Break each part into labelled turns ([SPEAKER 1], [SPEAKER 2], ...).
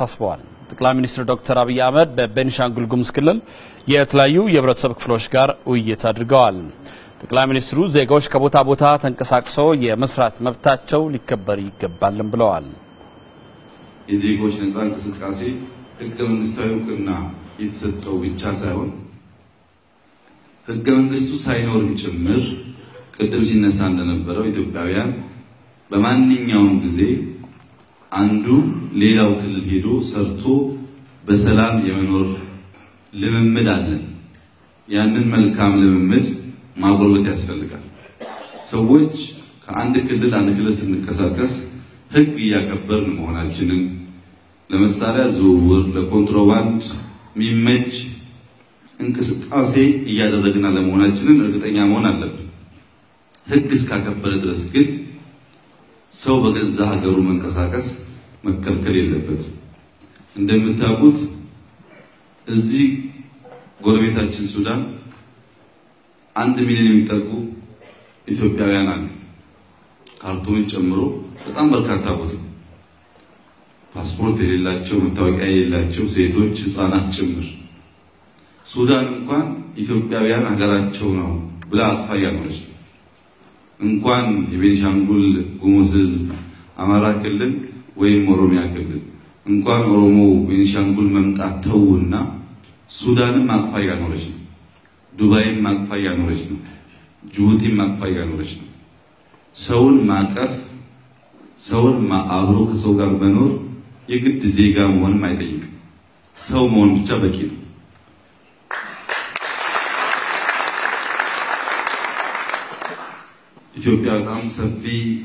[SPEAKER 1] አሳስበዋል። ጠቅላይ ሚኒስትር ዶክተር አብይ አህመድ በቤኒሻንጉል ጉሙዝ ክልል የተለያዩ የህብረተሰብ ክፍሎች ጋር ውይይት አድርገዋል። ጠቅላይ ሚኒስትሩ ዜጋዎች ከቦታ ቦታ ተንቀሳቅሰው የመስራት መብታቸው ሊከበር ይገባልም ብለዋል።
[SPEAKER 2] የዜጎች ነጻ እንቅስቃሴ ህገ መንግስታዊ እውቅና የተሰጠው ብቻ ሳይሆን ህገ መንግስቱ ሳይኖርም ጭምር ቅድም ሲነሳ እንደነበረው ኢትዮጵያውያን በማንኛውም ጊዜ አንዱ ሌላው ክልል ሄዶ ሰርቶ በሰላም የመኖር ልምምድ አለን። ያንን መልካም ልምምድ ማጎልበት ያስፈልጋል። ሰዎች ከአንድ ክልል አንድ ክልል ስንቀሳቀስ ህግ እያከበርን መሆናችንን ለመሳሪያ ዝውውር፣ ለኮንትሮባንድ የሚመች እንቅስቃሴ እያደረግን አለመሆናችንን እርግጠኛ መሆን አለብን። ህግ እስካከበረ ድረስ ግን ሰው በገዛ ሀገሩ መንቀሳቀስ መከልከል የለበትም። እንደምታውቁት እዚህ ጎረቤታችን ሱዳን አንድ ሚሊዮን የሚጠጉ ኢትዮጵያውያን አሉ። ካርቱምን ጨምሮ በጣም በርካታ ቦታ ፓስፖርት የሌላቸው መታወቂያ የሌላቸው ሴቶች፣ ህፃናት ጭምር ሱዳን እንኳን ኢትዮጵያውያን ሀገራቸው ነው ብላ አቅፋ እያኖረች ነው። እንኳን የቤኒሻንጉል ጉሙዝ ህዝብ አማራ ክልል ወይም ኦሮሚያ ክልል እንኳን ኦሮሞ ቤኒሻንጉል መምጣት ተውና ሱዳንም አቅፋ እያኖረች ነው። ዱባይም አቅፋ እያኖረች ነው። ጅቡቲም አቅፋ እያኖረች ነው። ሰውን ማቀፍ ሰውን አብሮ ከሰው ጋር መኖር የግድ ዜጋ መሆንም አይጠይቅም። ሰው መሆን ብቻ በቂ ነው። ኢትዮጵያ በጣም ሰፊ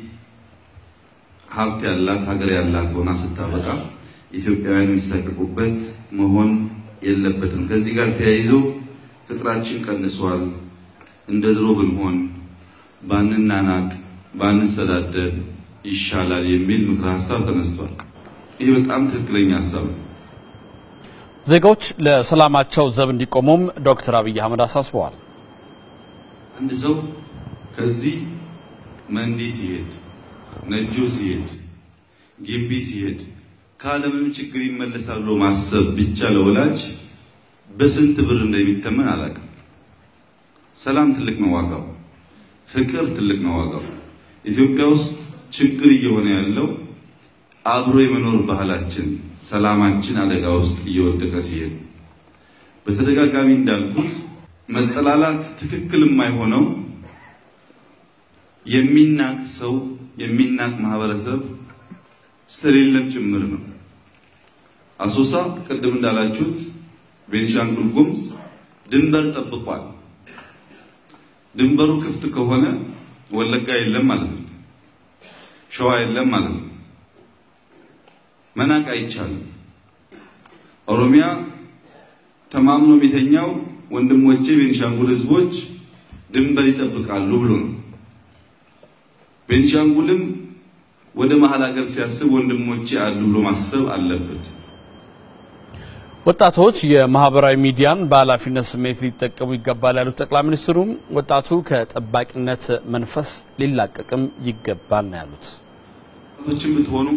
[SPEAKER 2] ሀብት ያላት ሀገር ያላት ሆና ስታበቃ ኢትዮጵያውያን የሚሳቀቁበት መሆን የለበትም። ከዚህ ጋር ተያይዞ ፍቅራችን ቀንሷል፣ እንደ ድሮ ብንሆን፣ ባንናናቅ፣ ባንሰዳደብ ይሻላል የሚል ምክረ ሀሳብ ተነስቷል። ይህ በጣም ትክክለኛ ሀሳብ ነው።
[SPEAKER 1] ዜጋዎች ለሰላማቸው ዘብ እንዲቆሙም ዶክተር አብይ አህመድ አሳስበዋል።
[SPEAKER 2] አንድ ሰው ከዚህ መንዲ ሲሄድ፣ ነጆ ሲሄድ፣ ጊምቢ ሲሄድ ከዓለምም ችግር ይመለሳል ብሎ ማሰብ ብቻ ለወላጅ በስንት ብር እንደሚተመን አላውቅም። ሰላም ትልቅ ነው ዋጋው፣ ፍቅር ትልቅ ነው ዋጋው። ኢትዮጵያ ውስጥ ችግር እየሆነ ያለው አብሮ የመኖር ባህላችን፣ ሰላማችን አደጋ ውስጥ እየወደቀ ሲሄድ በተደጋጋሚ እንዳልኩት መጠላላት ትክክል የማይሆነው የሚናቅ ሰው የሚናቅ ማህበረሰብ ስለሌለም ጭምር ነው። አሶሳ ቅድም እንዳላችሁት ቤኒሻንጉል ጉሙዝ ድንበር ጠብቋል። ድንበሩ ክፍት ከሆነ ወለጋ የለም ማለት ነው። ሸዋ የለም ማለት ነው። መናቅ አይቻልም። ኦሮሚያ ተማምኖ የሚተኛው ወንድሞቼ ቤኒሻንጉል ህዝቦች ድንበር ይጠብቃሉ ብሎ ነው። ቤኒሻንጉልም ወደ መሀል ሀገር ሲያስብ ወንድሞቼ አሉ ብሎ ማሰብ አለበት።
[SPEAKER 1] ወጣቶች የማህበራዊ ሚዲያን በኃላፊነት ስሜት ሊጠቀሙ ይገባል ያሉት ጠቅላይ ሚኒስትሩም ወጣቱ ከጠባቂነት መንፈስ ሊላቀቅም ይገባል ነው ያሉት።
[SPEAKER 2] ወጣቶችም ብትሆኑ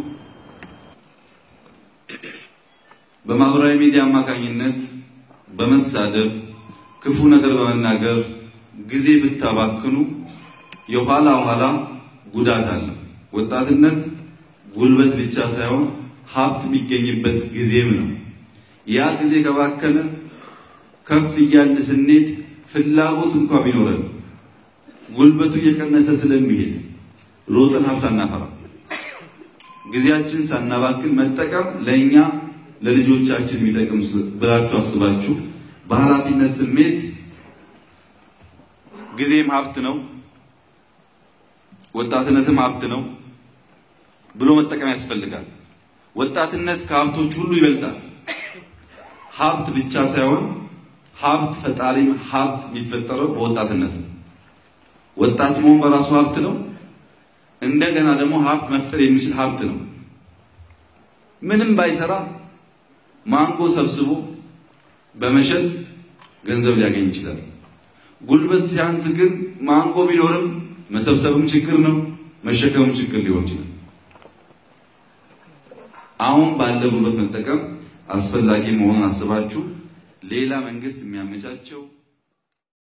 [SPEAKER 2] በማህበራዊ ሚዲያ አማካኝነት በመሳደብ ክፉ ነገር በመናገር ጊዜ ብታባክኑ የኋላ ኋላ ጉዳት አለ። ወጣትነት ጉልበት ብቻ ሳይሆን ሀብት የሚገኝበት ጊዜም ነው። ያ ጊዜ ከባከነ ከፍ እያልን ስንሄድ ፍላጎት እንኳ ቢኖረን ጉልበቱ እየቀነሰ ስለሚሄድ ሮጠን ሀብት አናፈራ። ጊዜያችን ሳናባክን መጠቀም ለእኛ ለልጆቻችን የሚጠቅም ብላችሁ አስባችሁ በኃላፊነት ስሜት ጊዜም ሀብት ነው፣ ወጣትነትም ሀብት ነው ብሎ መጠቀም ያስፈልጋል። ወጣትነት ከሀብቶች ሁሉ ይበልጣል። ሀብት ብቻ ሳይሆን ሀብት ፈጣሪም ሀብት የሚፈጠረው በወጣትነት ነው። ወጣት መሆን በራሱ ሀብት ነው። እንደገና ደግሞ ሀብት መፍጠር የሚችል ሀብት ነው። ምንም ባይሰራ ማንጎ ሰብስቦ በመሸጥ ገንዘብ ሊያገኝ ይችላል። ጉልበት ሲያንስ ግን ማንጎ ቢኖርም መሰብሰብም ችግር ነው፣ መሸከምም ችግር ሊሆን ይችላል። አሁን ባለ ጉልበት መጠቀም አስፈላጊ መሆኑን አስባችሁ ሌላ መንግስት የሚያመቻቸው